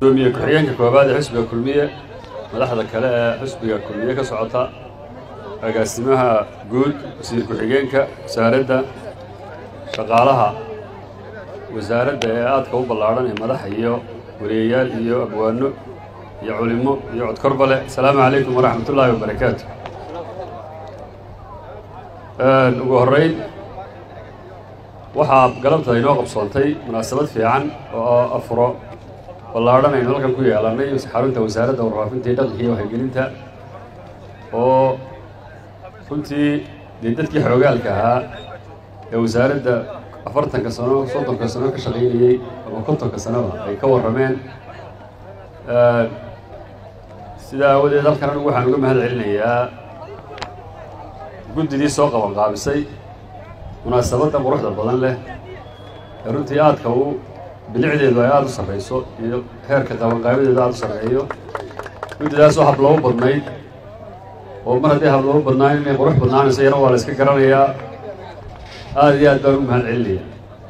gudoomiye ku-xigeenka koobaad ee xisbiga kulmiye madaxda kale ee xisbiga kulmiye ka socota agaasimaha guud wasiir ku-xigeenka wasaaradda shaqaalaha wasaaradda ee aadka u ballaadhan ee madax iyo wariyayaal iyo abwaano iyo culimo iyo codkorbale asalaamu calaykum waraxmat ullaahi wabarakaatu ugu horreyn waxaa galabta inoo qabsoontay munaasabad fiican oo afuro ballaadhan aynu halkan ku yeelannay xarunta wasaaradda warfaafinta iyo dhaqanka iyo waxaygelinta oo runtii dee dadkii xoogaalka ahaa ee wasaaradda afartanka sano soddonka sano ka shaqaynayey ama kontonka sanoba ay ka warrameen sidaa aawadeed halkan anigu waxaan uga mahad celinayaa guddidii soo qaban qaabisay munaasabadda quruxda badan leh ee runtii aadka u bilicdeedu ay aada u sarrayso iyo heerka qabanqaabadeedu aada u sarreeyo guddidaasoo habloobo badnayd oo mar haddii habloobo badnaan inay qurux badnaanayso yana waa la iska garanayaa aada iyo aad baan u mahad celinaya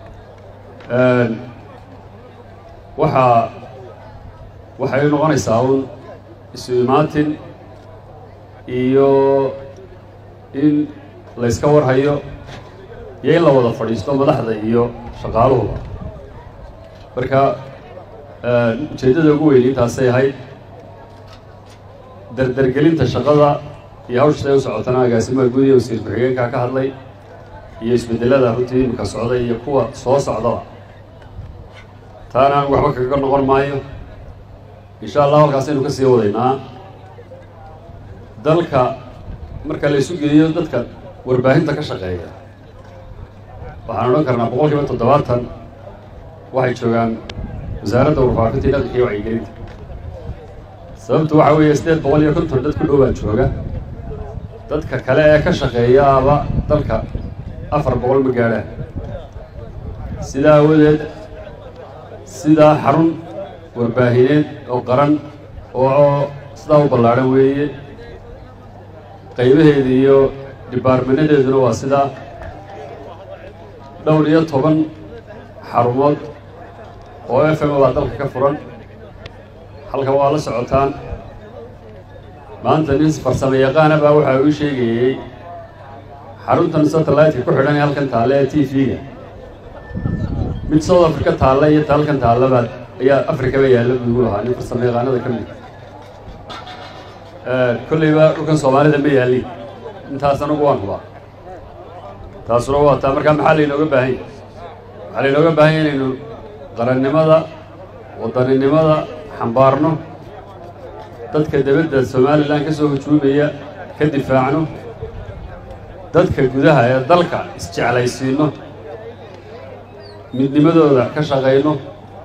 waxaa waxay noqonaysaa un isu imaatin iyo in la yska warhayo iyo in la wada fadhiisto madaxda iyo shaqaaluhuba marka ujeeddada ugu weyn intaasay ahayd dardargelinta shaqada iyo hawsha siday u socotana agaasimaha guud iyo wasiir ku-xigeenkaa ka hadlay iyo isbeddelada runtii imika socda iyo kuwa soo socdaba taana anigu waxba kaga noqon maayo insha allah halkaasaynu ka sii wadaynaa dalka marka la isu geeyo dadka warbaahinta ka shaqeeya waxaan odhan karnaa boqol kiiba toddobaatan waxay joogaan wasaaradda warfaafinta iyo dhaqanka iyo wacyigelinta sababtu waxa weeye siddeed boqol iyo konton dad ku dhowaa jooga dadka kale ee ka shaqeeyaaba dalka afar boqol ma gaadhaan sidaa awadeed sidaa xarun warbaahineed oo qaran oo sidaa u ballaadhan weeye qaybaheeda iyo dibaarmanadeeduna waa sidaa dhowr iyo toban xarumood oo f m baa dalka ka furan halkan waa la socotaan maanta nin farsamo yaqaana baa waxaa uu sheegayey xaruntan satellite-ka ku xidhan ee halkan taalla ee t v-ga mid south africa taalla iyo ta halkan taallabaa ayaa africaba yaalla buu igu lahaa nin farsamo yaqaanada ka mid kollayba dhulkan soomaalida ma yaallin intaas anagu waan hubaa taasuna waa taa markaa maxaa laynooga baahan yahy waxaa laynooga baahan yahy inaynu qarannimada wadaninimada xambaarno dadka debadda somalilan ka soo hujuumaya ka difaacno dadka gudaha ee dalka isjeclaysiinno midnimadooda ka shaqayno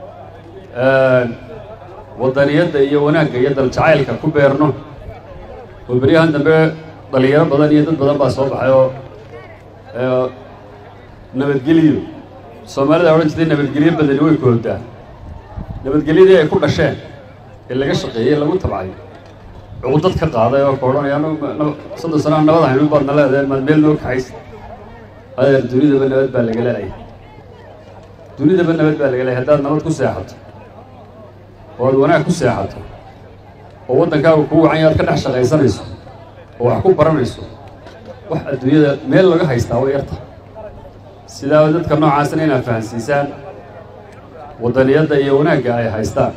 waddaniyadda iyo wanaagga iyo daljacaylka ku beerno oo beryahan dambe dhalinyaro badan iyo dad badan baa soo baxay oo nabadgeliyo soomaalida odhan jirtay nabadgelyo badani way koodaa nabadgelyadii ay ku dhasheen ee laga shaqeeyey lagu tabcay cuqudad ka qaaday oo ka odhanaya anagu soddon sano nabad haynu baadna leedahay maad meel noo kaxaysa adeer dunidaba nabad baa laga leehay dunidaba nabad baa laga leehay haddaad nabad ku seexato oo aad wanaag ku seexato oo waddankaaga kuu wacan yaad ka dhex shaqaysanayso oo wax ku baranayso wax adduunyada meel laga haystaa way yarta sidaa dadka noocaasna inaad fahansiisaan waddaniyadda iyo wanaagga ay haystaan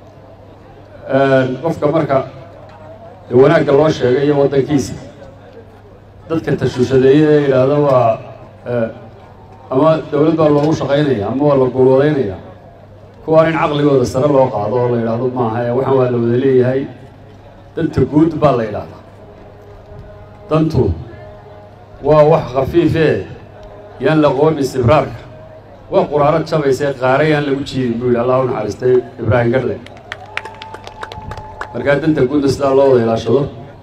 qofka marka wanaagga loo sheegay iyo waddankiisa dadka tashuushadeeye ee yidhaahdo waa ama dowlad baa loogu shaqaynaya ama waa la guulwadaynaya kuwaan in caqligooda sare loo qaado oo la yidhaahdo maaha ee waxaan waa la wada leeyahay danta guud baa la yidhaahdaa dantu waa wax khafiifee yaan la qoon istibraarka waa quraaro jabaysae qaara yaan lagu jiidin buu yidhi allah u naxariistay ibraahim gadle markaa danta guudna sidaa loo wada ilaashado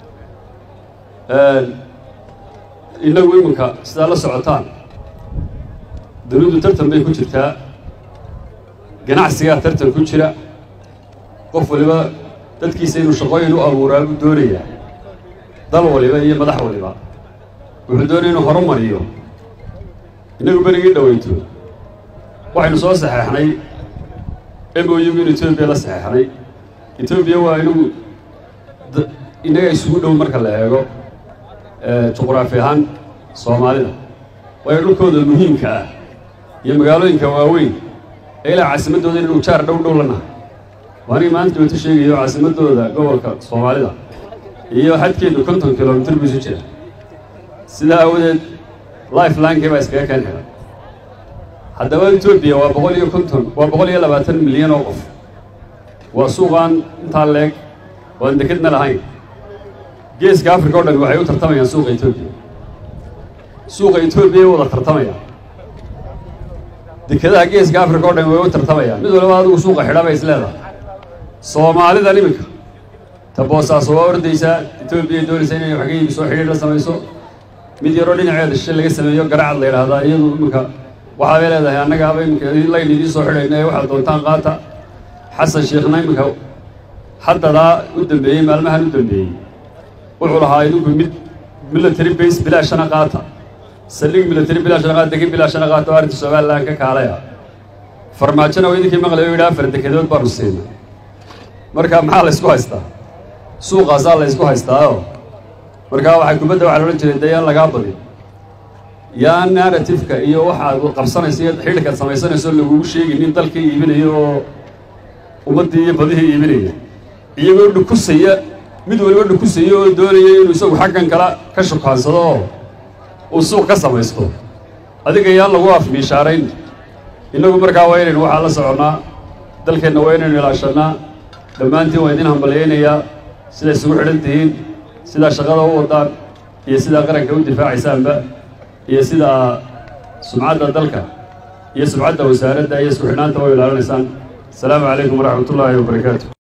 innagu iminka sidaa la socotaan dunidu tartan bay ku jirtaa ganacsigaa tartan ku jira qof waliba dadkiisa inuu shaqooyin u abuuraa buu doonayaa dal waliba iyo madax waliba wuxuu doonaya inuu horumariyo innagu berigii dhaweyto waxaynu soo saxeexnay m o u-gu in etoobiya la saxeexnay etoobiya waa inagu innaga isugu dhow marka la eego juqraafi ahaan soomaalida waayo dhulkooda muhiimka ah iyo magaalooyinka waaweyn ee ilaa caasimaddooda inaynu jaar dhow dhow la nahay waa aniga maanta dibata sheegayo caasimaddooda gobolka soomaalida iyo xadkeedu konton kilomitr buu isu jira sidaa awadeed life lankii baa iskaga keen xiran haddaba etoobiya waa boqol iyo konton waa boqol iyo labaatan milyan oo qof waa suuqaan intaa leeg oo aan dekedna lahayn geeska africa o dhan waxay u tartamayaan suuqa etoobiya suuqa etoobiya ay wada tartamayaan dekedaha geeska africa o dhan way u tartamayaan mid waliba adigu suuqa xidha bay is leedahay soomaalidan iminka ta boosaaso waa ordaysaa etoobiya doonaysa inay wax ka iibiso xidhiir la samayso mid yaroo dhinaceeda shishe laga sameeyo garacad la yidhaahdaa iyadu iminka waxaabay leedahay annagaaba iminka layn idiin soo xidhayna ee waxaad doontaan qaata xasan sheekhna iminka haddadaa u dambeeyey maalmahan u dambeeyey wuxuu lahaa idinku mid military base bilaashana qaata saldhig military bilaashana qaata degin bilaashana qaata oo arrinta somalilan ka kaalaya farmaajona waa idinkii maqlay oo yidhi afar dekedood baanu siinay marka maxaa la ysku haystaa suuqaasaa la ysku haystaaoo markaa waxay kubadda waxaa la odhan jiray dee yaan lagaa badin yaa narratifeka iyo waxaad qabsanayso iyo xidhikaad samaysanayso lagugu sheegin in dalkii iibinayo oo ummaddii iyo badihii iibinaya iyagoo dhukusaya mid waliba dhukusaya oo doonaya inuu isagu xaggan kala ka shukaansado oo uu suuq ka samaysto adiga yaan lagu afmiishaarayn innagu markaa waa inaynu waxaa la soconnaa dalkeenna waa inaynu ilaashannaa dhammaantiin waa idin hambalyaynayaa siday isugu xidhan tihiin sidaa shaqada u wadaan iyo sidaa qaranka u difaacaysaanba iyo sidaa sumcadda dalka iyo sumcadda wasaaradda iyo isku xidhnaanta u ilaalinaysaan asalaamu calaykum waraxmat ullaahi wabarakaatu